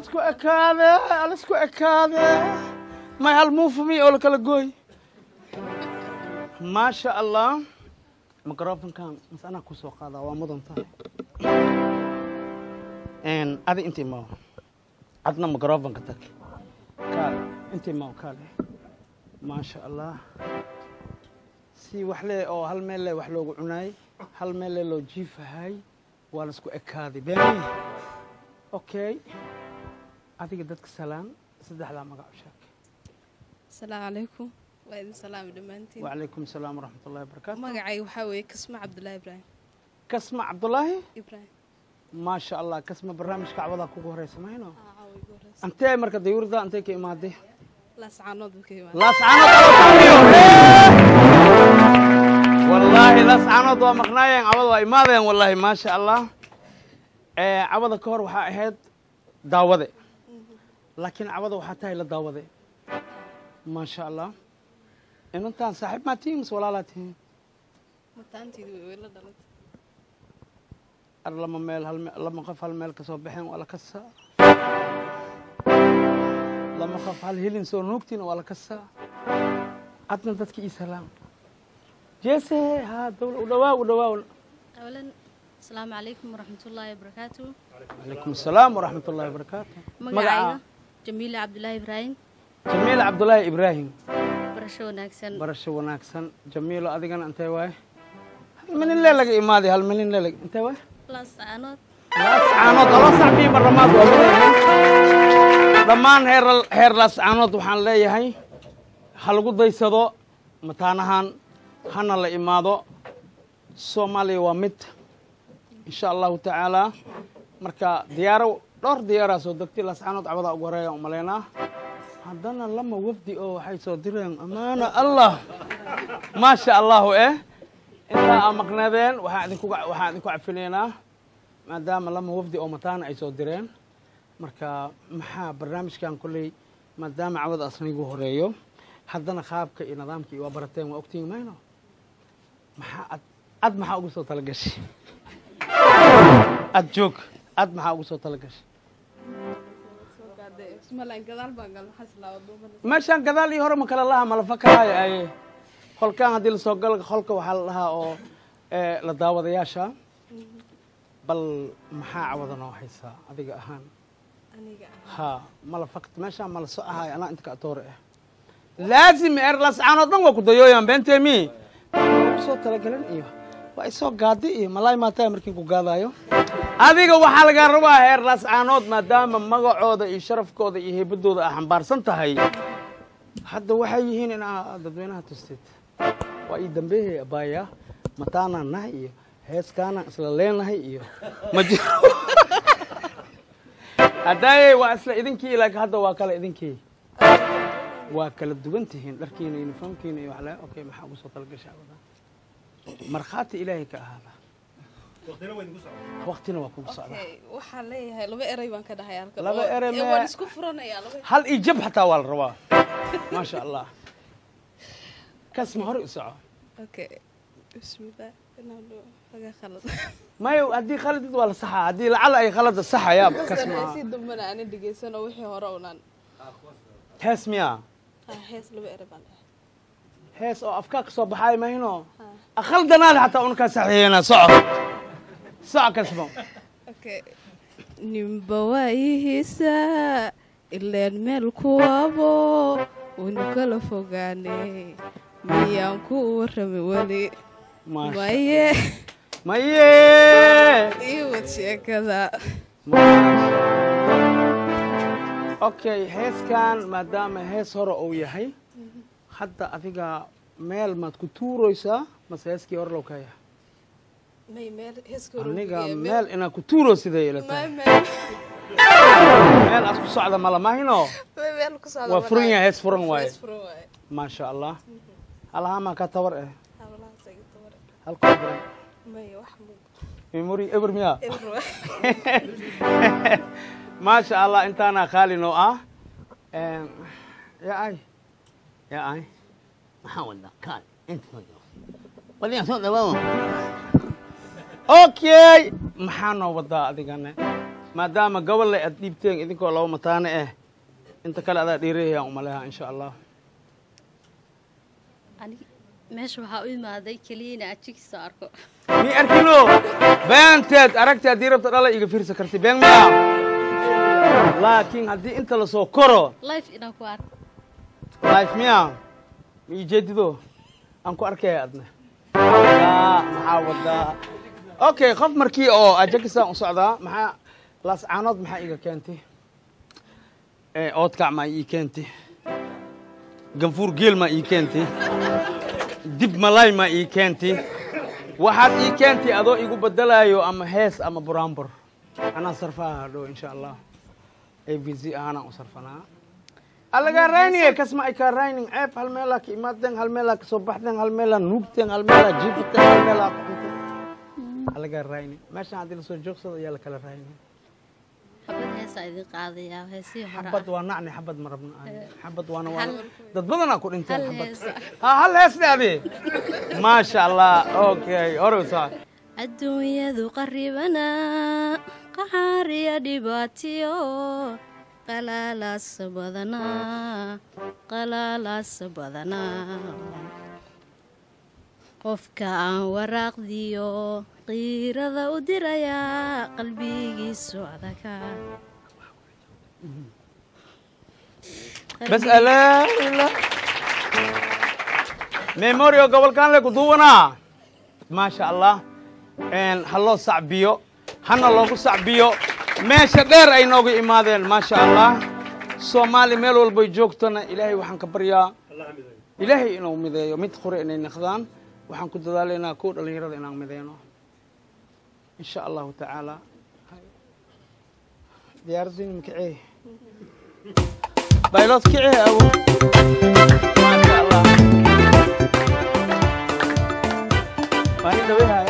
alisku ekaade alisku ekaade may hal muufami oo lakala gooy maasha allah microfonkan mas anaa kusoo qaadaa waa mudan tahay adi inta imaw adna microfonka tag kaale inta imaw kaale maasha allah si wax le oo hal meel le wax loogu cunaay hal meel le loo jiifahay waa laisku ekaaday beeni okay adiga dadka salaan saddexdaa magac u sheeg asalaamu calaykum waa idin salaami dhammaantiin wacalaykum asalaam waraxmat ullahi wabarakaatu magacay waxaa weeye kasma cabdullaahi ibraahim kasma cabdulaahi ibraahim maasha allah kasma barnaamijka cawada kugu horeysa mahayno Aa, caawa igu horeysa antee marka dayuurda antee ka imaaday laascaanood buu ka yimaada laascaanood wallaahi laascaanood waa maqnaayeen cawada waa imaadeen wallaahi maasha allah Eh, cawada ka hor waxaa ahayd daawade laakiin cawada waxaa tahay la daawade maasha allah inantaan saaxiib maa tihiin mise walaalaa tihiin mataanteedu way weyla dhalantay ar lama meel hal me- lama qof hal meel ka soo baxeen waa la kasaa lama qof hal hilin soo nuugtiin waa la kasaa adna dadka ii salaam jeese ha dawla u dhawaa u dhawaa أولا السلام عليكم ورحمة الله وبركاته calaykum asalaam waraxmat ullahi wabarakaatu مقعيدا جميلة عبد الله إبراهيم jamiil cabdulaahi ibraahim برشو ناكسن barasho wanaagsan jamiilo adigana intee waaye hal milin lee laga imaaday hal milin lee laga intee waaye بلاس عنود laascaanood laba sacbii maramaad waa leeyahay dhammaan heer heer laascaanood waxaan leeyahay ha lagu daysado mataanahan hana la imaado soomaaliya waa mid insha allahu tacaala marka diyaaro dhowr diyaaraa soo degtay laascaanood cabadaa ugu horeeya umalaynaa haddana lama wafdi oo waxay soo direen amaana allah maasha allahu eh intaa aa maqnaadeen waxaan idinku waxaan idinku cafinaynaa maadaama lama wafdi oo mataana ay soo direen marka maxaa barnaamijkan kolley maadaama cawada asna igu horeeyo haddana qaabka iyo nidaamka iyo waa barateen waa ogtihin mayno maxaa ad ad maxaa ugu soo talagashay ad joog ad maxaa ugu soo talagashay soo gaadee ismalaan gadaal baan gal maxaa islaawa duumada meeshaan gadaal iyo hore ma kala laha ma la fakaraayo aye holkaan haddii lasoo galo holka waxaa la dhahaa oo eh, la daawadayaasha bal maxaa cawada noo haysaa adiga ahaan aniga ha mala fakt meeshaan mala so ahaay anaa inta ka atoore ah laazim er lascaanoo dhan waa ku dayooyaan beentemi kusoo talagalan iyo waa isoo gaadi iyo malaay maataa markiin ku gaadaayo adiga waxaa lagaa rabaa heer lascaanood maadaama magacooda iyo sharafkooda iyo heybadooda aa xambaarsan tahay hadda waxay yihiin in aa dadweynaha tustid waa ii dambeehey abaaya mataanaan nahay iyo heeskaanaan isla leenahay iyo ma jiro haddaaye waa isla idinkii laakiin hadda waa kale idinkii waa kala duwan tihiin dharkiina uniformkiina iyo waxle okay maxaa ugu soo talagashay abadan markhaati ilaahay ka ahaada waqtina waa kugu socdaa okay waxaan leeyahay laba erey baan ka dhahay halkan Laba oo- erey ee, ma- waan isku furanayaa laba hal iyo jab xataa waa la rabaa maasha allah kasma hore u soco okay bismillah inaan dho- laga khalad mayo haddii khaladid waa la saxaa haddii lacala ay khalada saxayaab kasma si dambana aanan dhegeysan oo wixii hore unaan hees miya ah hees laba erey baan dhahay hees oo afkaa ka soo baxaay mahino Ha. akhaldanaada xataa unkaa saxiixina soco soco kasmo okay ninba waayihiisa ileen meel kuwabo waynu kala fogaanay miyaan ku warrami weli maasha maye maye ii wad sheekada okay heeskan maadaama hees hore uu yahay hadda adiga meel maad ku tuuraysaa mase heeskii hore low ka yahay may meel heeska hore aniga iyo meel inaad ku tuuro sidee ila may tahay meel meel aad ku socda malamahino may meel ku socda waa ma furan dhahay. yahay hees furan waaye hees furan waaye maasha allah halahamaa ka tabar eh hablahaas ay tabar halkaa furan may wax mug memori eber miya eber waaye maasha allah intaana khaali noo ah ya ay ya ay maxaa wada kaal inta waliyaa soo dhawaado okay maxaa noo wadaa adigane maadaama gobolle aad dhiibteen idinkoo laba mataane ah inta kale adaa dhiirayayaan umaleha insha allah Ani- meesha waxaa u imaaday keliya inaan ajigiisa arko mi arkino beenteed aragti haddii rabta dhala iga fiirsa karti been miya laakiin haddii inta lasoo koro life inaan ku arko life miya ma ii jeedido aan ku arkaya adna wadaa maxaa wadaa okay qof markii oo ajakisaan u socdaa maxaa laascaanood maxaa iga keentay Eh, oodkac maa ii keentay ganfuur geel maa ii keentay dib malaay maa ii keentay waxaad ii keentay adoo igu bedelaayo ama hees ama buraanbur anaa sarfaha hadhow insha allah a v z ahaanaan u sarfanaa alagaa rayniye kasma ay kaa rayning ceeb hal meelaa ka imaadeen hal meelaa ka soo baxdeen hal meelaa nuugteen hal meelaa jiifateen hal meelaa ku cunteen alagaa rayni meeshaan haddii lasoo joogsado ayaa lakala rayni xabad heesaa idin qaadayaa heesihii hore xabad ah waa nacni xabad ma rabno aan xabad waana waa hal- dad badanaa ku dhinteen hal xabad heesa ha hal heesne adi maasha allah okay hore saa adduunyadu qaribana qaxaariya dhibaatiyo qalaalaasa badanaa qalaalaasa badanaa qofka aan waraaqdiyo qiirada u dirayaa qalbigiisu adaka bas alaa ila memorio gobolkan le kuduwanaa maasha allah ha loo sacbiyo hana loogu sacbiyo meesha dheer ay noogu imaadeen maasha allah soomaali meel walbay joogtona ilaahay waxaan ka baryaa ilaahay inuu mideeyo mid hore inay naqdaan waxaan ku dadaalaynaa kuwa dhallinyarada inaan mideyno in sha allahu tacaala diyaaraddiin makicee baylod kicee awo maasha allah waa nin dhaweha